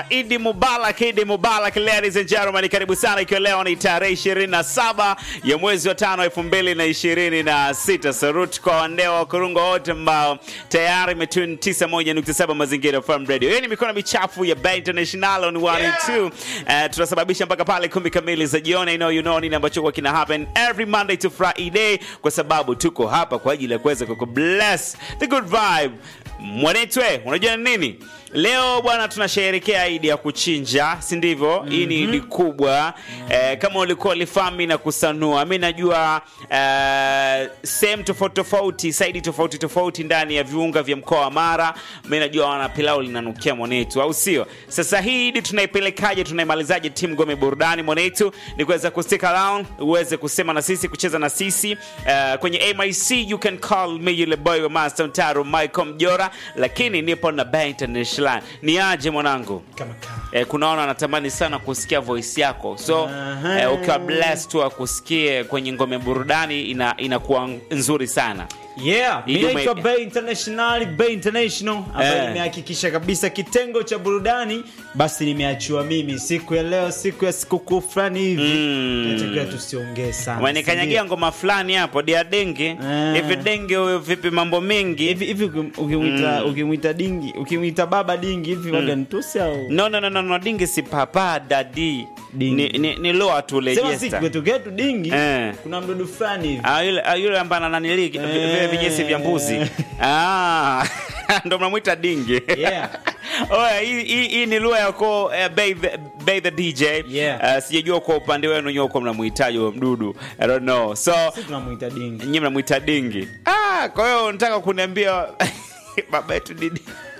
bwana idi mubarak idi mubarak ladies and gentlemen karibu sana ikiwa leo ni tarehe 27 ya mwezi wa tano elfu mbili na ishirini na sita sarut kwa wandeo wa kurungo wote ambao tayari metun 91.7 mazingira farm radio hii ni mikono michafu ya Bay international on 1 and 2 uh, tunasababisha mpaka pale kumi kamili za jioni I know you know nini ambacho kwa kina happen every monday to friday kwa sababu tuko hapa kwa ajili ya kuweza kukubless the good vibe mwanetwe unajua ni nini leo bwana tunasherehekea idi ya kuchinja si ndivyo mm-hmm. hii ni idi kubwa eh, kama ulikuwa lifami na kusanua mi najua eh, sehemu tofauti tofauti saidi tofauti tofauti ndani ya viunga vya mkoa wa mara mi najua wana pilau linanukia mwanetu au sio sasa hii idi tunaipelekaje tunaimalizaje timu gome burudani mwanetu ni kuweza kustick around uweze kusema na sisi kucheza na sisi uh, kwenye mic you can call me yule boy wa master mtaro michael mjora lakini nipo na Bay international ni aje mwanangu kama kaa eh, kunaona anatamani sana kusikia voice yako so Aha. eh, ukiwa blessed tu akusikie kwenye ngome burudani ina inakuwa nzuri sana yeah mi Ijume- naitwa Bay International Bay International ambayo Eh. nimehakikisha kabisa kitengo cha burudani basi nimeachiwa mimi siku ya leo siku ya sikukuu fulani hivi Mm. natakiwa tusiongee sana wanikanyagia ngoma fulani hapo dia denge Eh. hivi denge huyo vipi mambo mengi hivi hivi ukim- ukimwita ukimwita dingi ukimwita baba dingi hivi waga nitusi au no no no no, no dingi si papa dadi Dingi. ni, ni, ni loa tu sema si lejesta kwetu ketu dingi Eh. kuna mdudu fulani hivi Ah, yule ah, yule ambaye ananili vile Eh. vinyesi vya mbuzi ah, ndo mnamwita dingi Yeah. Oya, hii hii- hii ni lugha yako uh, Bay the, Bay the DJ Yeah. uh, sijajua kwa upande wenu nyowe kwa mnamhitaji huyo mdudu I don't know so si tunamwita dingi nyinyi mnamwita dingi ah, kwa hiyo nataka kuniambia baba yetu didi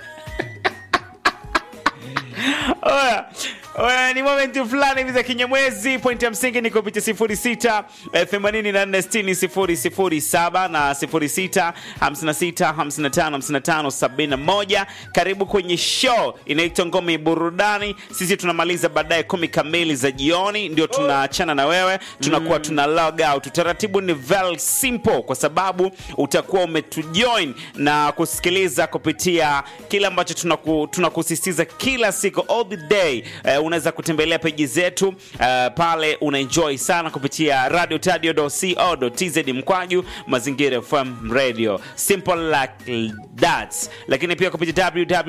Oya, oya, ni momenti fulani hivi za kinyamwezi. Pointi ya msingi ni kupitia 06 eh, 84 60 007 na 06 56 55 55 71. Karibu kwenye show inaitwa Ngome ya Burudani. Sisi tunamaliza baadaye kumi kamili za jioni, ndio tunaachana na wewe, tunakuwa tuna log out. Utaratibu ni very simple, kwa sababu utakuwa umetujoin na kusikiliza kupitia kile ambacho tunaku, tunakusisitiza kila siku all the day. Uh, unaweza kutembelea peji zetu uh, pale unaenjoy sana kupitia radio tadio.co.tz mkwaju mazingira FM radio simple like that, lakini pia kupitia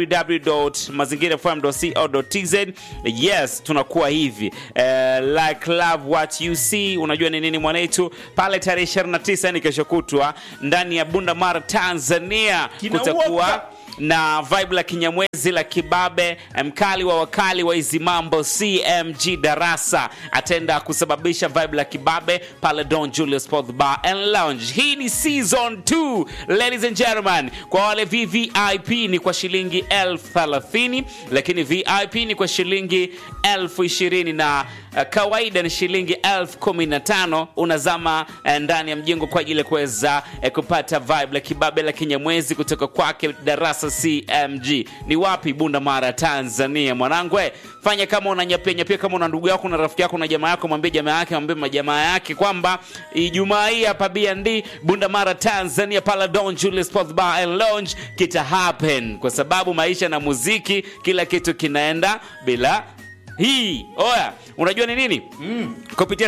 www.mazingirafm.co.tz yes, tunakuwa hivi uh, like love what you see. Unajua ni nini mwanetu, pale tarehe 29 ni kesho kutwa ndani ya Bunda Mara Tanzania Kinawaka. kutakuwa na vibe la kinyamwezi la kibabe mkali wa wakali wa hizi mambo cmg darasa ataenda kusababisha vibe la kibabe pale don julius Sport bar and lounge hii ni season 2 ladies and gentlemen kwa wale vvip ni kwa shilingi elfu thelathini lakini vip ni kwa shilingi elfu ishirini na uh, kawaida ni shilingi elfu kumi na tano unazama eh, ndani ya mjengo kwa ajili ya kuweza eh, kupata vibe la kibabe la kinyamwezi kutoka kwake darasa cmg ni wapi bunda mara tanzania mwanangu eh, fanya kama unanyapia nyapia kama una ndugu yako na rafiki yako na jamaa yako mwambie jamaa yake mwambie majamaa yake kwamba ijumaa hii hapa bnd bunda mara tanzania pala don julius Sport bar and lounge kita happen kwa sababu maisha na muziki kila kitu kinaenda bila hii oya unajua ni nini mm. kupitia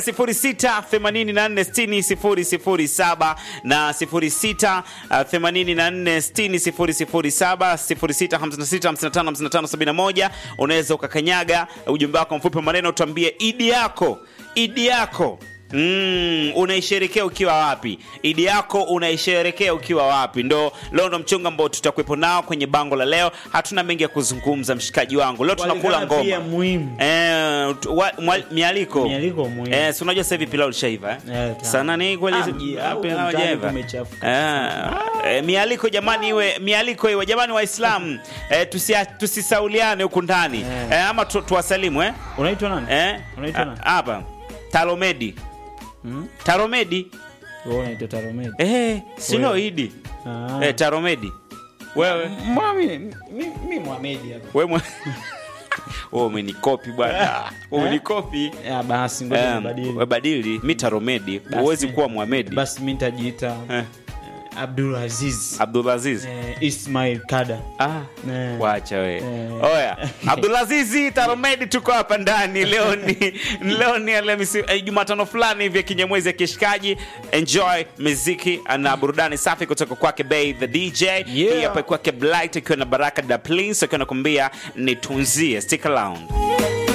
06846007 na 06846007 0656555571 unaweza ukakanyaga ujumbe wako mfupi wa maneno tuambie idi yako idi yako Mm, unaisherekea ukiwa wapi idi yako unaisherekea ukiwa wapi ndo leo ndo mchongo ambao tutakuwepo nao kwenye bango la leo hatuna mengi ya kuzungumza mshikaji wangu leo tunakula Walikana pia ngoma muhimu Eh, tu- wa- mwa- mialiko Mialiko muhimu. Eh, si unajua sasa hivi pilau lishaiva eh? Eh, ta- sana ni kweli Ah, mji- au pilau mtaani hajaiva. kumechafuka. Eh, eh, mialiko jamani iwe mialiko iwe jamani waislamu eh, tusia- tusisauliane huku ndani Eh. eh, ama tu, tuwasalimu eh? unaitwa nani Eh? Unaitwa nani? Ah, hapa taromedi Hmm? taromedi Wewe unaitwa Taromedi eh, sino Wewe. idi Ah. eh, taromedi wewe Mbona mi- mi- mi Mohamed hapa we mwe- Wewe umenikopi bwana umenikopi Ya, basi ngoja Em, nibadili. we badili mi taromedi Basi huwezi mi- kuwa mwamedi basi mi nitajiita Eh. Abdul Aziz Abdulaziz eh, Ismail Kada Ah, Eh. wacha we Eh. oya abdulazizi taromedi tuko hapa ndani leo ni leo ni Alhamisi- eh, jumatano fulani hivi ya kinyamwezi ya kishikaji enjoy muziki na burudani safi kutoka kwake bay the dj hii hapa kwake blight akiwa na baraka da plins akiwa nakuambia nitunzie stick around